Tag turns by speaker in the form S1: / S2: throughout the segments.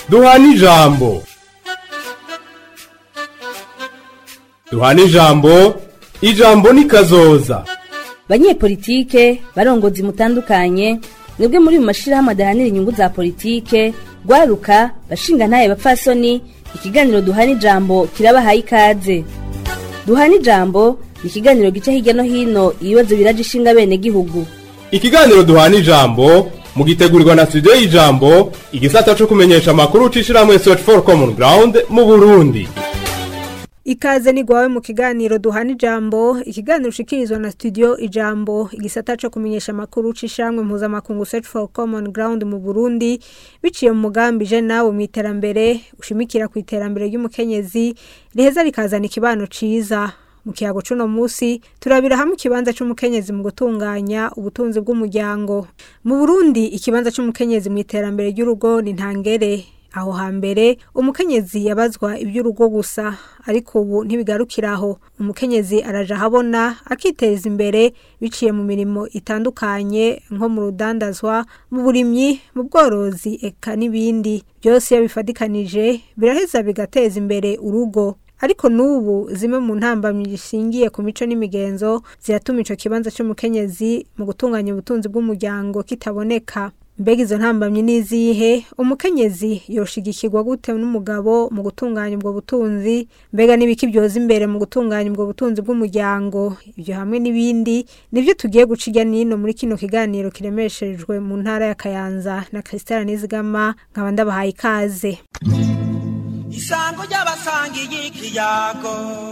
S1: duhana ijambo duhana ijambo ijambo ni kazoza
S2: banyepolitike barongozi mutandukanye mwebwe muri mu mashirahamwe adahanira inyungu za politike rwaruka bashinga ntaye bapfasoni ikiganiro duhana ijambo kirabahaye ikaze duhana ijambo ni ikiganiro gica hirya no hino ibibazo biraje ishinga bene gihugu
S1: ikiganiro duhana ijambo mugitegurirwa na studio y'ijambo igisata co kumenyesha amakuru ucishirahamwe search for common ground mu burundi
S3: Ikaze ni gwawe mu kiganiro duhana ijambo, ikiganiro ushikirizwa na studio ijambo, igisata co kumenyesha makuru cishamwe mpuzamakungu Search for Common Ground mu Burundi, biciye mu mugambi je nawe mu iterambere, ushimikira ku iterambere ry'umukenyezi, riheza rikazana ikibano ciza. Mu kiyago cuno musi turabira hamwe ikibanza c'umukenyezi mu gutunganya ubutunzi bw'umuryango. Mu Burundi ikibanza c'umukenyezi mu iterambere ry'urugo ni ntangere aho hambere umukenyezi yabazwa iby'urugo gusa ariko ubu ntibigarukiraho umukenyezi araja ahabona akiteza imbere biciye mu mirimo itandukanye nko mu rudandazwa mu burimyi mu bworozi eka n'ibindi byose iyo bifadikanije biraheza bigateza imbere urugo ariko n'ubu zimwe mu ntambamyi zishingiye ku mico n'imigenzo ziratuma ico kibanza c'umukenyezi mu gutunganya ubutunzi bw'umuryango kitaboneka mbega izo ntambamyi n'izihe umukenyezi yoshigikirwa gute n'umugabo mu gutunganya ubwo butunzi mbega n'ibiki byoza imbere mu gutunganya ubwo butunzi bw'umuryango ibyo hamwe n'ibindi nibyo tugiye guca irya nino muri kino kiganiro kiremesherejwe mu ntara ya kayanza na christelle nizigama nkaba ndabahaye ikaze
S4: isango ry'abasangiye ikiyago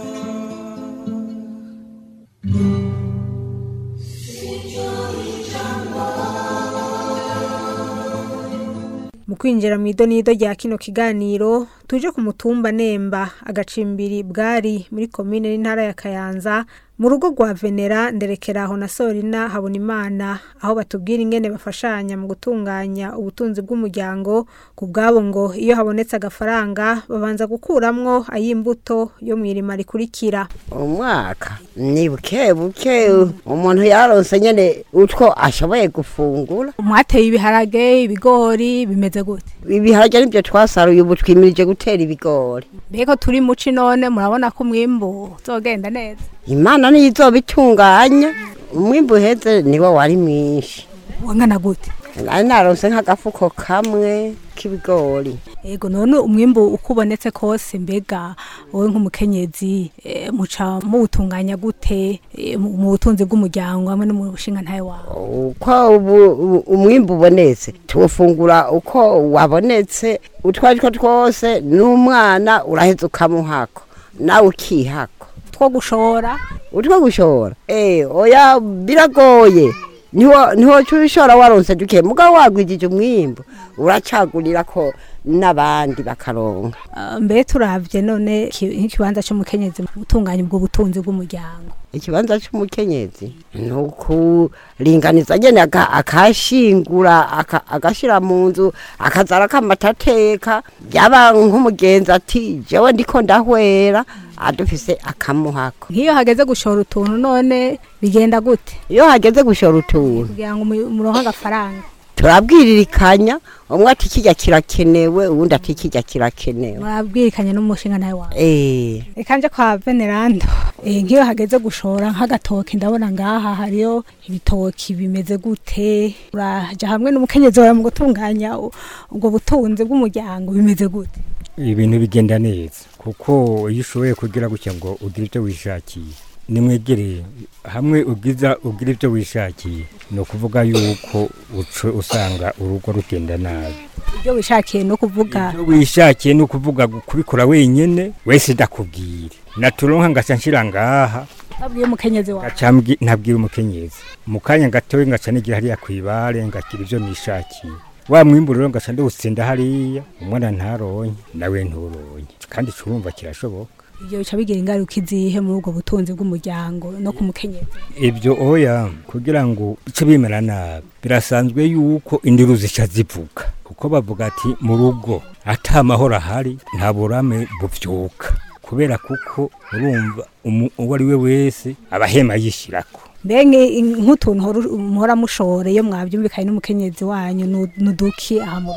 S3: mu kwinjira mu idonido rya kino kiganiro tuje ku mutumba nemba agacimbiri bwari muri komine n'intara ya kayanza mu rugo rwa venera nderekeraho na sorina habona imana aho batubwira ingene bafashanya mu gutunganya ubutunzi bw'umuryango ku bwabo ngo iyo habonetse agafaranga babanza gukuramwo ay'imbuto yo mu irima rikurikira
S5: umwaka ni buke buke umuntu yaronse nyene utwo ashoboye gufungura
S3: mwateye ibiharage ibigori bimeze gute
S5: ibiharage nibyo twasaruye ubu twimirije gutera ibigori
S3: mbega turi muci none murabona ko umwimbu uzogenda neza
S5: imana niyo izobitunganya umwimbu uheze niwo wari mwinshi
S3: wangana gute
S5: nari naronse nk'agafuko kamwe k'ibigori
S3: ego none umwimbu uko ubonetse kose mbega wowe nk'umukenyezi eh, muca muwutunganya gute eh, mu mu butunzi bw'umuryango hamwe no mu bushinga ntaye wawe
S5: uko ubu- ubu- umwimbu ubonetse tuwufungura uko wabonetse utwo ari two twose n'umwana uraheza ukamuhako nawe ukihako
S3: two gushora
S5: utwo gushora eh oya biragoye niho niho cyushora waronse duke mugabo wagwijije umwimbu uracagurira ko n'abandi bakaronka
S3: Ah, mbe turavye none ki- nk'ikibanza c'umukenyezi mu gutunganya ubwo butunzi bw'umuryango
S5: ikibanza cy'umukenyezi ni ukuringaniza nyene aka- akashingura aka- agashira mu nzu akazara kamatateka byaba nk'umugenzi ati jewe ndiko ndahwera adufise akamuhako
S3: nk'iyo hageze gushora utuntu none bigenda gute
S5: iyo hageze gushora utuntu
S3: kugira ngo mu- muronke agafaranga
S5: turabwiririkanya umwe ati kijya kirakenewe uwundi ati kijya kirakenewe
S3: murabwirikanye n'umushinga ntaye wawe
S5: eh
S3: reka nje kwa venerando eh, nk'iyo hageze gushora nk'agatoki ndabona ngaha hariyo ibitoki bimeze gute uraja hamwe n'umukenyezi wawe mu gutunganya u- ubwo butunzi bw'umuryango bimeze gute
S6: ibintu bigenda neza kuko iyo ushoboye kugira gutya ngo ugire ibyo wishakiye nimwegereye hamwe ubwiza ugira ibyo wishakiye ni ukuvuga yuko uco usanga urugo rugenda nabi
S3: ibyo wishakiye no kuvuga
S6: ibyo wishakiye ni ukuvuga kubikora wenyine wese ndakubwire naturonka ngaca nshira ngaha
S3: babwiye umukenyezi wawe
S6: ngaca mbwi- ntabwira umukenyezi mu kanya gatoya ngaca nigira hariya kwibare ngagira ibyo nishakiye wa mwimbu rero ngaca ndawutsinda hariya umwana ntaronke nawe nturonke kandi curumva kirashoboka
S3: ibyo bica bigira ingaruka izihe muri ubwo butunzi bw'umuryango no ku mukenyezi
S6: ibyo oya kugira ngo ice bimera nabi birasanzwe yuko indiru zica zivuga kuko bavuga ati mu rugo ata mahoro ahari nta burame buvyuka kubera kuko urumva umu- uwo ari we wese aba ahema yishirako
S3: mbenge nk'utuntu hora- muhora mushore iyo mwabyumvikanye n'umukenyezi wanyu nu- nuduki aha mu rugo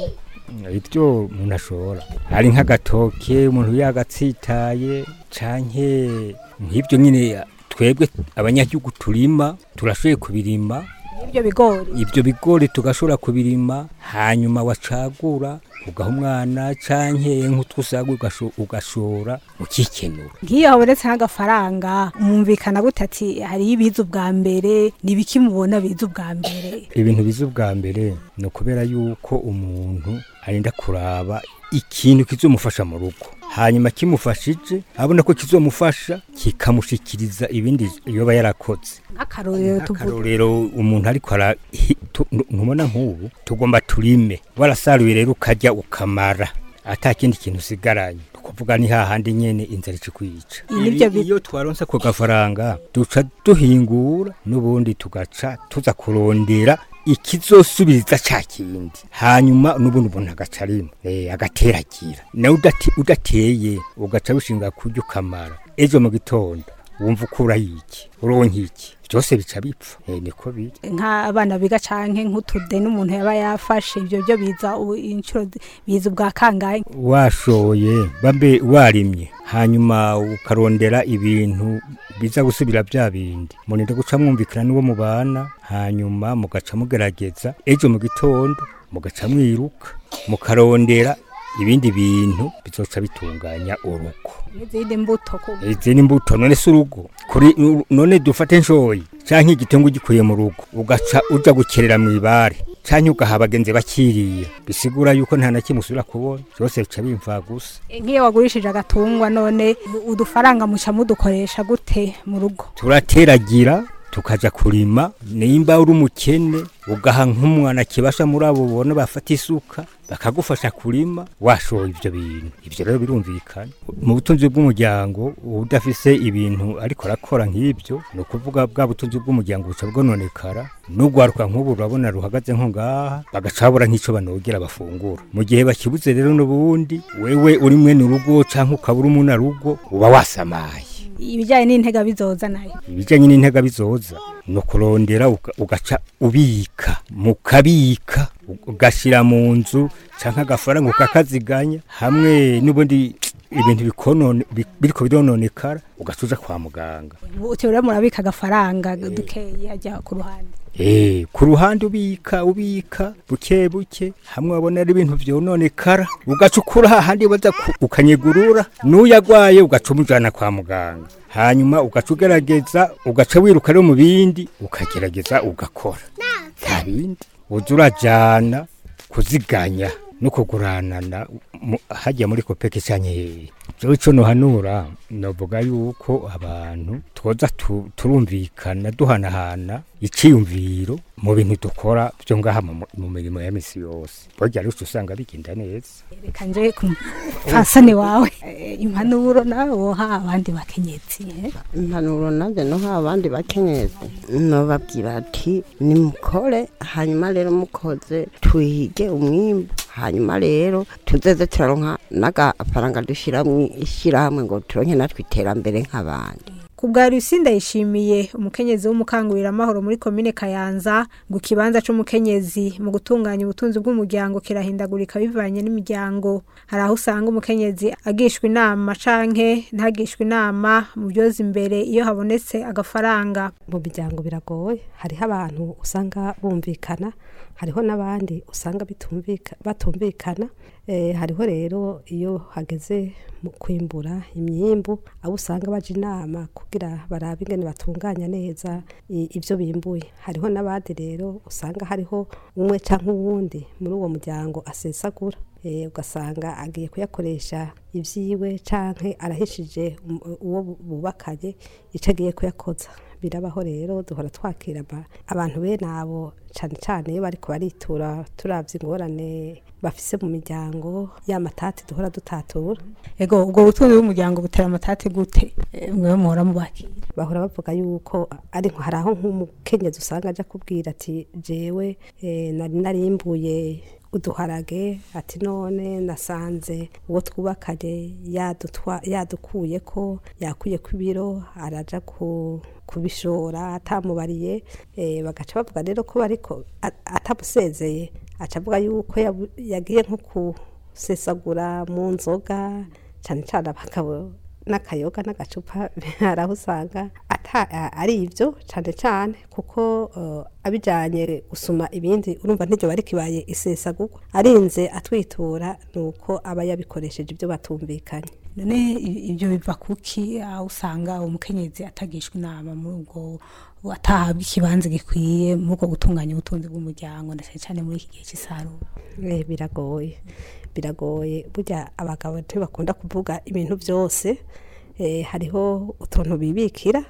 S6: ibyo umuntu ashora hari nk'agatoke umuntu yagatsitaye canke nk'ibyo nyine twebwe abanyagihugu turima turashoboye kubirima
S3: ibyo bigori
S6: ibyo bigori tugashobora kubirima hanyuma wacagura ugaha umwana canke nk'utwusaga ugasho- ugashora ukikenura
S3: nk'iyo habonetse nk'agafaranga mwumvikana gute ati hariyo ibiza ubwa mbere n'ibiki mubona biza ubwa mbere
S6: ibintu biza ubwa mbere ni ukubera yuko umuntu arinda kuraba ikintu kizomufasha mu rugo hanyuma kimufashije abona ko kizomufasha kikamushikiriza ibindi yoba yarakoze
S3: nk'akarorero tuvuga
S6: akarorero umuntu ariko ara hi- tu- nu- ntubona nk'ubu tugomba turime warasaruye rero ukarya ukamara ata kindi kintu usigaranye ni ukuvuga ni hahandi nyene inzara ikikwica
S3: Ibi nivyo bi-
S6: iyo twaronse ako gafaranga duca duhingura n'ubundi tugaca tuza kurondera ikizosubiriza ca kindi hanyuma n'ubundi umuntu agaca arima eh, agateragira nawe udate- udateye ugaca wishinga kurya ukamara ejo mu gitondo wumva ukuraho iki uronka iki byose bica bipfa eh, niko biri
S3: nk'abana biga canke nk'utude n'umuntu yaba yafashe ibyo byo biza u- inshuro zi- biza ubwa kangahe
S6: washoye babe warimye hanyuma ukarondera ibintu biza gusubira bya bindi muninde guca mwumvikana n'uwo mubana hanyuma mugaca mugerageza ejo mu gitondo mugaca mwiruka mukarondera ibindi bintu bizoca bitunganya urugo
S3: n'izindi mbuto ku
S6: izi ni imbuto none si urugo kuri nu- none dufate nshoyi canke igitengo ugikuye mu rugo ugaca uja gukerera mu ibare canke ugaha abagenzi bakiriya bisigura yuko nta na kimwe usubira kubona byose bica bimva gusa
S3: nk'iyo wagurishije agatungwa none udufaranga muca mudukoresha gute mu rugo
S6: turateragira tukaja kurima nimba uri umukene ugaha nk'umwana kibasha muri abo ubona bafata isuka bakagufasha kurima washoye ibyo bintu ibyo rero birumvikana mu butunzi bw'umuryango udafise ibintu ariko arakora nk'ibyo ni ukuvuga bwa butunzi bw'umuryango buca bwononekara n'ugwaruka nk'ubu urabona ruhagaze nko ngaha bagaca babura nk'ico banogera bafungura mu gihe bakibuze rero n'ubundi wewe uri mwene urugo canke ukaba uri umuna rugo uba wasamaye
S3: ibijyanye n'intega bizoza nayo
S6: ibijyanye n'intega bizoza ni ukurondera uga- ugaca ubika mukabika ugashyira mu nzu cyangwa agafaranga ukakaziganya hamwe n'ubundi ibintu bikonone bi- biriko birononekara ugaca uja kwa muganga
S3: uti rero murabika agafaranga dukeyi ajya ku ruhande
S6: Eh, ku ruhande ubika ubika buke buke hamwe wabona ari ibintu vyononekara ugaca ukura hahandi baza ku- ukanyegurura n'uyagwaye ugaca umujana kwa muganga hanyuma ugaca ugerageza ugaca wiruka rero mu bindi ukagerageza ugakora nta bindi uza urajana kuziganya no kuguranana mu- hajya muri kopeke canke hehe jewe ico nohanura novuga yuko abantu twoza tu- turumvikana duhanahana iciyumviro mu bintu dukora vyo ngaha mu mu mirimo ya misi yose burya rero uca usanga bigenda neza
S3: reka nje ku fasane wawe Eh, impanuro nawe woha abandi bakenyezi eh?
S5: impanuro nanjye no ha abandi bakenyezi nobabwira ati nimukore hanyuma rero mukoze tuhige umwimbu hanyuma rero tuzeze turaronka n'agafaranga dushyira mu ishyirahamwe ngo turonke natwe iterambere nk'abandi
S3: ku bwa Lucinda yishimiye umukenyezi w'umukanguramahoro muri komine Kayanza ngo ikibanza c'umukenyezi mu gutunganya ubutunzi bw'umuryango kirahindagurika bivanye n'imiryango hari aho usanga umukenyezi agishwa inama canke ntagishwa inama mu byoza imbere iyo habonetse agafaranga
S7: mu miryango biragoye hariho abantu usanga bumvikana hariho n'abandi usanga bitumvika- batumvikana Eh, hariho rero iyo hageze mu kwimbura imyimbu abo usanga baje inama kugira barabe ingene batunganya neza i- ivyo bimbuye hariho n'abandi rero usanga hariho umwe canke uwundi muri uwo muryango asesagura Eh, ugasanga agiye kuyakoresha ivyiwe canke arahishije um- uwo bu- bubakanye ico agiye kuyakoza birabaho rero duhora twakira aba- abantu bene abo cane cane iyo bariko baritura turavye ingorane bafise mu miryango ya matati duhora dutatura
S3: ego ubwo butunzi bw'umuryango butera amatati gute Eh, mwewe muhora mubakira
S7: bahora bavuga yuko ari nko hari aho nk'umukenyezi usanga aja kubwira ati jewe eh, nari narimbuye uduharage ati none nasanze uwo twubakanye yadutwa- yadukuye ko yakuye ko ibiro araja ku kubishora atamubariye eh, bagaca bavuga rero ko bariko a- atamusezeye aca avuga yuko yabu- yagiye nko kusesagura mu nzoga cyane cyane abagabo n'akayoga n'agacupa hari aho usanga ata- a- ari ibyo cyane cyane kuko eh, abijyanye gusuma ibindi urumva ntiryo bari kibaye isesagurwa arinze atwitura ni uko aba yabikoresheje ibyo batumvikanye
S8: none i- ibyo biva kuki aho usanga umukenyezi atagishwa inama muri ubwo atahabwa ikibanza gikwiye muri ubwo gutunganya ubutunzi bw'umuryango na cyane cyane muri iki gihe cy'isarura
S7: Eh, biragoye biragoye burya abagabo ntibakunda kuvuga ibintu byose eh, hariho utuntu bibikira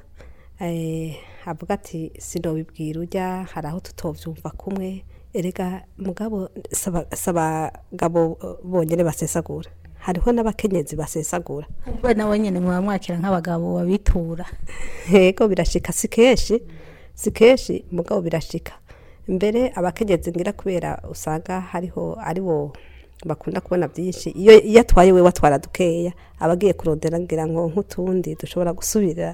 S7: eh, avuga ati sinobibwira ujya hari aho tutovyumva kumwe erega mugabo saba saba gabo eh, bonyene basesagura hariho n'abakenyezi basesagura
S8: kuko nawe nyine muba mwakira nk'abagabo babitura
S7: yego birashika si kenshi si kenshi mugabo birashika mbere abakenyezi ngira kubera usanga hariho ari bo bakunda kubona byinshi iyo iyo atwaye we watwara dukeya aba agiye kurondera ngira ngo nk'utundi dushobora gusubira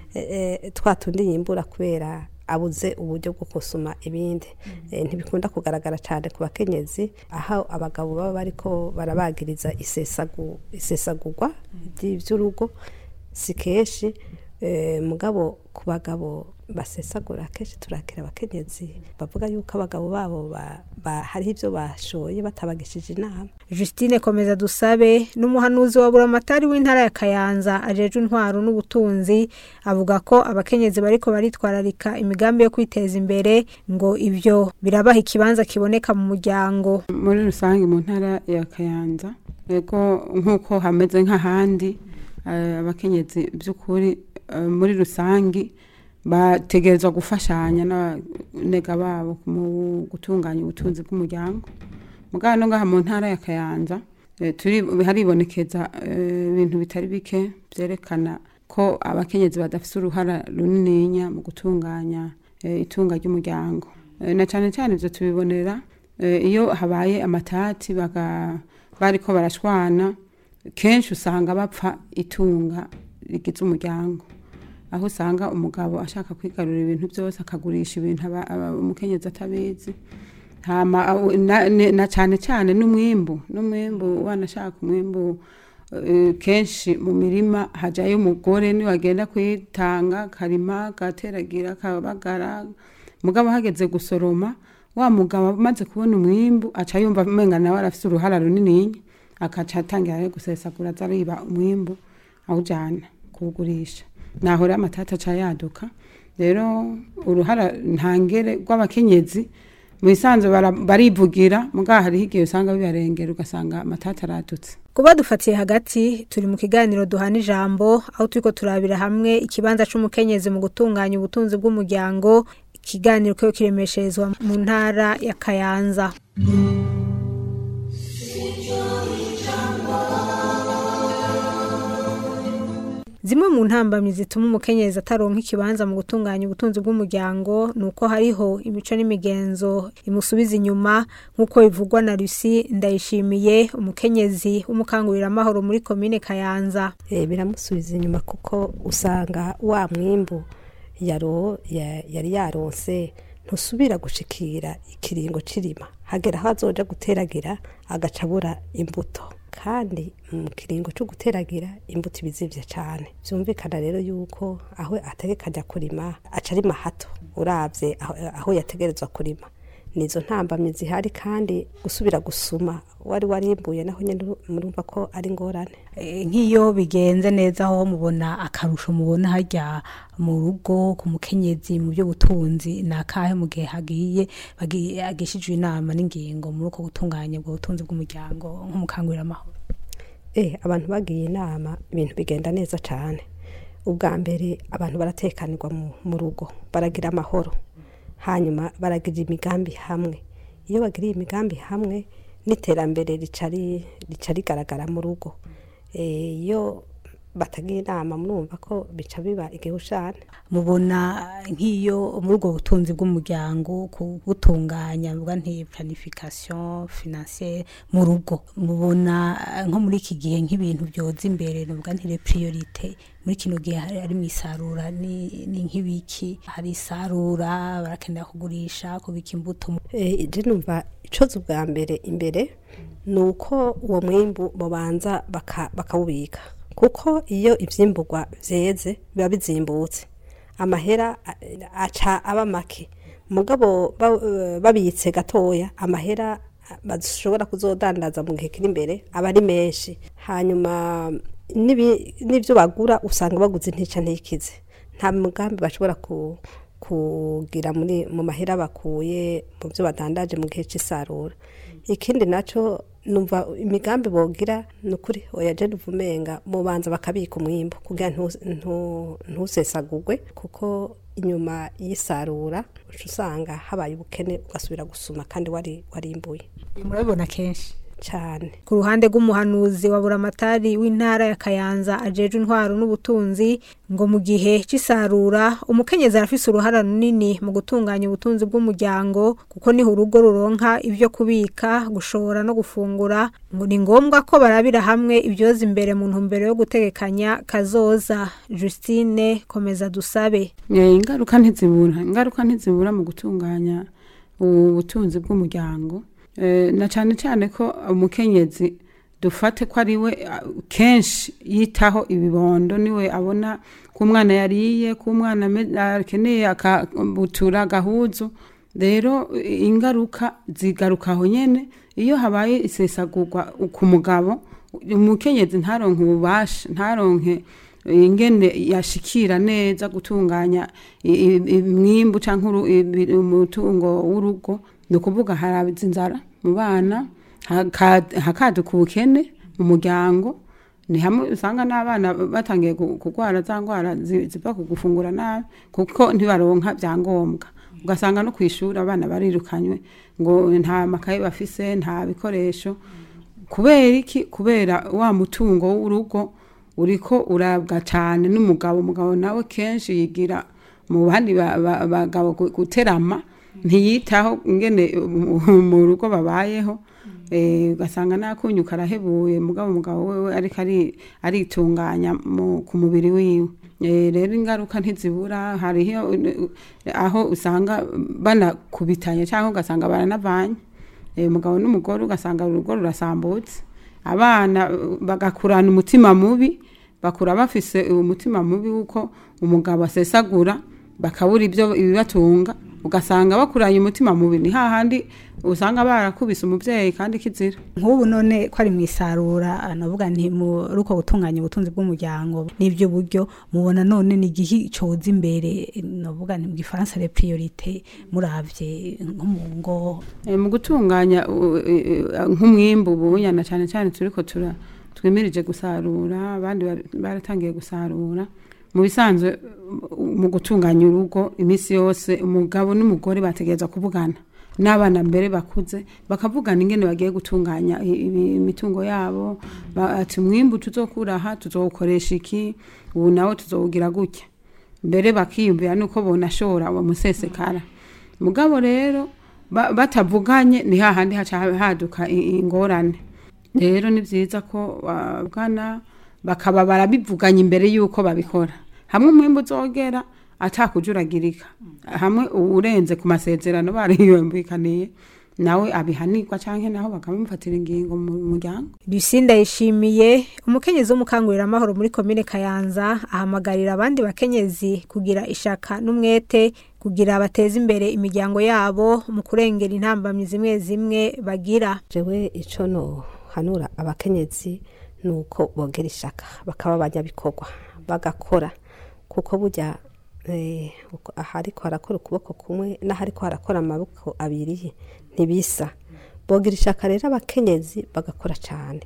S7: eh, eh, twa tundi yimbura kubera abuze uburyo bwo gusuma ibindi Eh, ntibikunda kugaragara cyane ku bakenyezi aho abagabo baba bariko barabagiriza isesagu isesagurwa ry'iby'urugo si kenshi eh, mugabo ku bagabo basesagura kenshi turakira abakenyezi bavuga yuko abagabo babo ba- ba- hariho ibyo bashoye batabagishije inama
S3: Justine komeza dusabe n'umuhanuzi wa buramatari w'intara ya Kayanza ajeje intwaro n'ubutunzi avuga ko abakenyezi bariko baritwararika imigambi yo kwiteza imbere ngo ivyo birabaha ikibanza kiboneka mu muryango
S9: muri rusange mu ntara ya kayanza yego nk'uko hameze nk'ahandi eh, abakenyezi by'ukuri eh, muri rusange bategerezwa gufashanya n'abanega babo mu gutunganya ubutunzi bw'umuryango mugabo no ngaha mu ntara ya kayanza eh, turi haribonekeza eh, ibintu bitari bike byerekana ko abakenyezi badafite uruhara runininya mu gutunganya eh, itunga ry'umuryango Eh, na cyane cyane ibyo tubibonera eh, iyo habaye amatati baga- bariko barashwana kenshi usanga bapfa itunga rigize umuryango aho usanga umugabo ashaka kwigarurira ibintu byose akagurisha ibintu aba- aba- umukenyezi atabizi hama aho- na- ne- na cyane cyane n'umwimbu n'umwimbu wanashaka umwimbu eh, kenshi mu mirima hajayo umugore niwe agenda kwitanga akarima agateragira akabagara mugabo hageze gusoroma wa mugabo amaze kubona umwimbu aca yumva umenga nawe arafite uruhara runini akaca atangira rero gusesagura aza ariba umwimbu awujyana kuwugurisha naho rero amatata aca yaduka rero uruhara ntangere rw'abakenyezi mu bisanzwe bara- barivugira mugabo hariho igihe usanga bibarengera ugasanga amatata aradutse
S3: kuba dufatiye hagati turi mu kiganiro duhana ijambo aho turiko turabira hamwe ikibanza c'umukenyezi mu gutunganya ubutunzi bw'umuryango ikiganiro kiba kiremesherezwa mu ntara ya Kayanza Zimwe mu ntambamyi zituma umukenyezi ataronka ikibanza mu gutunganya ubutunzi bw'umuryango ni uko hariho imico n'imigenzo imusubiza inyuma nk'uko bivugwa na Lucy Ndayishimiye umukenyezi w'umukanguramahoro muri komine Kayanza.
S7: Eh, biramusubiza inyuma kuko usanga wa mwimbu yaro ya- yari yaronse ntusubira gushikira ikiringo cirima hagera aho azoja guteragira agaca abura imbuto kandi mu kiringo cyo guteragira imbuto ibizivye cane vyumvikana rero yuko aho ategekanya kurima aca arima hato uravye aho, aho yategerezwa kurima nizo ntambamye zihari kandi gusubira gusuma wari warimbuye naho nyene murumva ko ari ngorane
S8: Eh, nk'iyo bigenze neza aho mubona akarusho mubona harya mu rugo ku mukenyezi mu by'ubutunzi ni akahe mu gihe hagiye bagiye agishijwe inama n'ingingo muri uko gutunganya ubwo butunzi bw'umuryango nk'umukanguramahoro
S7: eh abantu bagiye inama ibintu bigenda neza cyane ubwa mbere abantu baratekanirwa mu, mu rugo baragira amahoro hanyuma baragira imigambi hamwe iyo bagiriye imigambi hamwe n'iterambere rica ri- rica rigaragara mu rugo Eh, iyo batagira inama murumva ko bica biba igihushane
S8: mubona nk'iyo muri ubwo butunzi bw'umuryango kubutunganya mvuga nti planification financiere mu rugo mubona eh, nko muri iki gihe nk'ibintu byoza imbere nuvuga nti les priorite muri kino gihe hari ari mu isarura ni ni nk'ibiki hari isarura barakenera kugurisha kubika imbuto
S7: Eh, je numva icozo bwa mbere imbere ni uko uwo mwimbu babanza baka- bakawubika kuko iyo ivyimburwa vyeze biba bizimbutse amahera a- aca aba make mugabo ba- eh, babitse gatoya amahera bashobora kuzodandaza mu gihe kiri imbere aba ari menshi hanyuma n'ibi- n'ivyo bagura usanga baguze ntica ntikize nta mugambi bashobora ku kugira muri mu mahera bakuye mu byo badandaje mu gihe cy'isarura ikindi nacyo numva imigambi bogira ni ukuri oya je uvumenga mubanza bakabika umwimbo kugira ntu- ntu- ntusesagurwe kuko inyuma y'isarura uca usanga habaye ubukene ugasubira gusuma kandi wari warimbuye
S8: murabibona kenshi
S7: cyane
S3: ku ruhande rw'umuhanuzi wa buramatari w'intara ya kayanza ajeje intwaro n'ubutunzi ngo mu gihe cy'isarura umukenyezi arafise uruhara runini mu gutunganya ubutunzi bw'umuryango kuko niho urugo ruronka ibyo kubika gushora no gufungura ngo ni ngombwa ko barabira hamwe ibyoza imbere mu ntumbero yo gutegekanya kazoza justine komeza dusabe
S9: Eh, ingaruka ntizibura ingaruka ntizibura mu gutunganya ubutunzi bw'umuryango Eh, na cyane cyane ko umukenyezi dufate ko ari we ah, kenshi yitaho ibibondo niwe abona ko umwana yariye ko umwana ame- akeneye akabutura agahuzu rero eh, ingaruka zigaruka aho nyene iyo habaye isesagurwa ku mugabo umukenyezi ntaronke ububasha ntaronke ingene yashikira neza gutunganya i- i- imwimbu cyangwa umutungo w'urugo ni ukuvuga harabiza inzara mu bana haka- hakaduka ubukene mu muryango ni hamwe usanga n'abana batangiye ku- kurwara za ndwara zi- ziva ku gufungura nabi kuko ntibaronka byangombwa ugasanga no ku ishuri abana barirukanywe ngo nta makaye bafise nta bikoresho kubera iki kubera wa mutungo w'urugo uriko urabwa cyane n'umugabo umugabo nawe kenshi yigira mu bandi ba- ba- bagabo gu- guterama ntiyitaho ingene mu- mu rugo babayeho Eh, ugasanga nakunyu karahebuye mugabo umugabo wewe ariko ari- aritunganya mu- ku mubiri wiwe Eh, rero ingaruka ntizibura hariho eh, aho usanga banakubitanye cyangwa ugasanga baranavanye Eh, umugabo n'umugore ugasanga urugo rurasambutse abana eh, bagakurana umutima mubi bakura bafise umutima mubi w'uko umugabo asesagura bakabura ibyo ibibatunga ugasanga bakuranye umutima mubi ni hahandi usanga barakubise umubyeyi kandi kizira
S8: nk'ubu none ko ari mu isarura navuga nti muri uko gutunganya ubutunzi bw'umuryango n'ibyo buryo mubona none ni igihe coza imbere navuga nti mu gifaransa le priorite muravye nko mu ngo
S9: Eh, mu gutunganya u- e- e- nk'umwimbu ubunyana cyane cyane turiko tura twimirije gusarura abandi bari- baratangiye gusarura mu bisanzwe u- mu gutunganya urugo iminsi yose umugabo n'umugore bategereza kuvugana n'abana mbere bakuze bakavugana ingene bagiye gutunganya i- ibi- imitungo yabo ba- ati umwimbu tuzokura aha tuzowukoresha iki ubu nawe tuzowugira gutya mbere bakiyumvira nuko bonashora uwo musesekara mugabo rero ba- batavuganye ni hahandi haca haduka i- ingorane rero ni byiza ko bavugana bakaba barabivuganye imbere y'uko babikora hamwe umwimbu uzogera atakujuragirika hamwe urenze ku masezerano bariyumvikaniye nawe abihanirwa cyangwa naho bakamufatira ingingo mu muryango
S3: Lucinda yishimiye umukenyezi w'umukanguramahoro muri komine Kayanza ahamagarira abandi bakenyezi kugira ishaka n'umwete kugira bateze imbere imiryango yabo mu kurengera intambamyi zimwe zimwe bagira
S7: jewe ico no hanura abakenyezi nuko bogera ishaka bakaba abanyabikorwa bagakora kuko burya eh, uko- ahariko harakora ukuboko kumwe n'ahariko harakora amaboko abiri ntibisa bogira ishaka rero abakenyezi bagakora cyane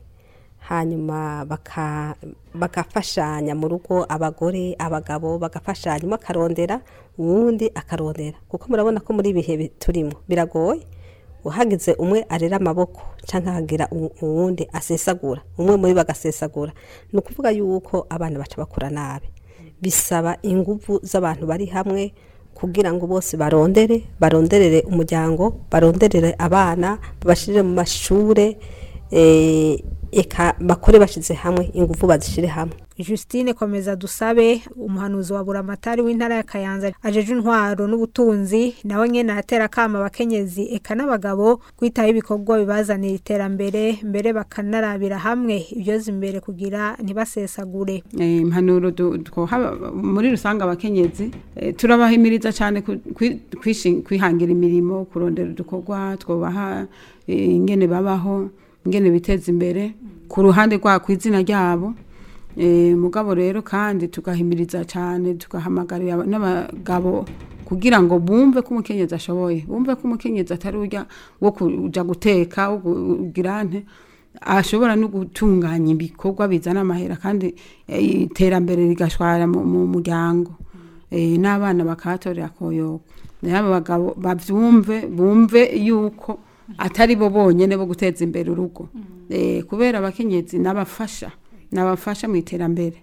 S7: hanyuma baka- bagafashanya mu rugo abagore abagabo bagafashanya umwe akarondera uwundi akarondera kuko murabona ko muri ibihe bi- turimo biragoye uhagize umwe arera amaboko cyangwa hagira u- uwundi asesagura umwe muri bagasesagura ni ukuvuga yuko abana baca bakura nabi bisaba ingufu z'abantu bari hamwe kugira ngo bose barondere baronderere umuryango baronderere abana babashirire mu mashure eh, eka bakore bashize hamwe ingufu bazishire hamwe
S3: Justine komeza dusabe umuhanuzi wa buramatari w'intara ya Kayanza ajeje intwaro n'ubutunzi nawe nyene atera kama abakenyezi eka n'abagabo kwitaho ibikorwa bibazanira iterambere mbere bakanarabira hamwe ibyoza imbere kugira ntibasesagure
S9: Eh, impanuro du- twoha muri rusange abakenyezi eh, turabahimiriza cyane ku- kwi- kwishi- kwihangira imirimo kurondera udukorwa twobaha eh, ingene babaho ingene biteza imbere ku ruhande rwa ku izina ryabo Eh, mugabo rero kandi tugahimiriza cyane tugahamagarira aba- n'abagabo kugira ngo bumve ko umukenyezi ashoboye bumve ko umukenyezi atari urya wo kuja guteka wo kugira nte ashobora no gutunganya ibikorwa bizana amahera kandi eh, iterambere rigashwara mu mu muryango Eh, n'abana bakahatorera koyoko nayo abo bagabo bavyumve bumve yuko atari bo bonyene bo guteza imbere urugo Eh, kubera abakenyezi n'abafasha n'abafasha mu iterambere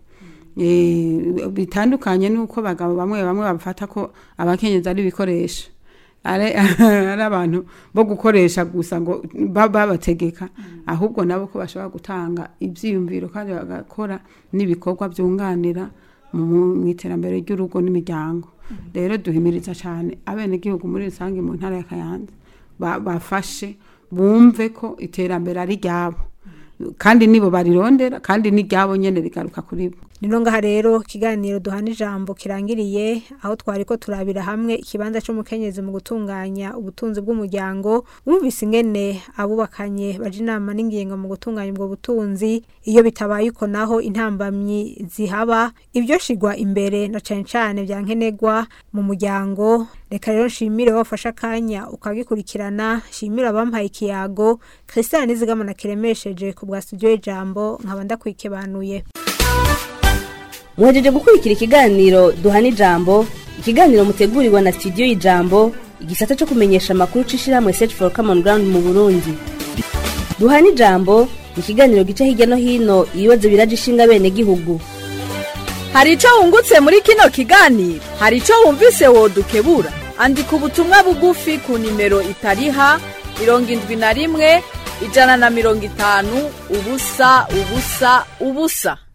S9: Eh, bitandukanye n'uko abagabo bamwe bamwe bafata ko abakenyezi ari ibikoresho ari ari abantu bo gukoresha gusa ngo ba- babategeka ahubwo nabo ko bashobora gutanga ibyiyumviro kandi bagakora n'ibikorwa byunganira mu mu iterambere ry'urugo n'imiryango rero duhimiriza cyane abenegihugu muri rusange mu ntara ya kayanza ba- bafashe bumve ko iterambere ari ryabo kandi nibo barirondera kandi n'iryabo nyene rigaruka kuri bo
S3: nino ngaha rero ikiganiro duhana ijambo kirangiriye aho twari ko turabira hamwe ikibanza cy'umukenyezi mu gutunganya ubutunzi bw'umuryango wumvise ingene abubakanye baje inama n'ingingo mu gutunganya ubwo butunzi iyo bitabaye uko naho intambamyi zihaba ibyo shigwa imbere na cane cane bya nkenerwa mu muryango reka rero nshimire wafashe akanya ukagikurikirana nshimire abampaye ikiyago christian nizigama kiremesheje ku bwa studio y'ijambo nkaba ndakwikebanuye
S2: muhejeje gukurikira ikiganiro duhana ijambo ikiganiro mutegurirwa na studio y'ijambo igisata cyo kumenyesha amakuru c'ishirahamwe search for common ground mu burundi duhana ijambo ni ikiganiro gica hirya no hino ibibazo biraje ishinga bene gihugu
S10: hari icyo wungutse muri kino kiganiro hari icyo wumvise wodukebura andika ubutumwa bugufi ku nimero itariha mirongo indwi na rimwe ijana na mirongo itanu ubusa ubusa ubusa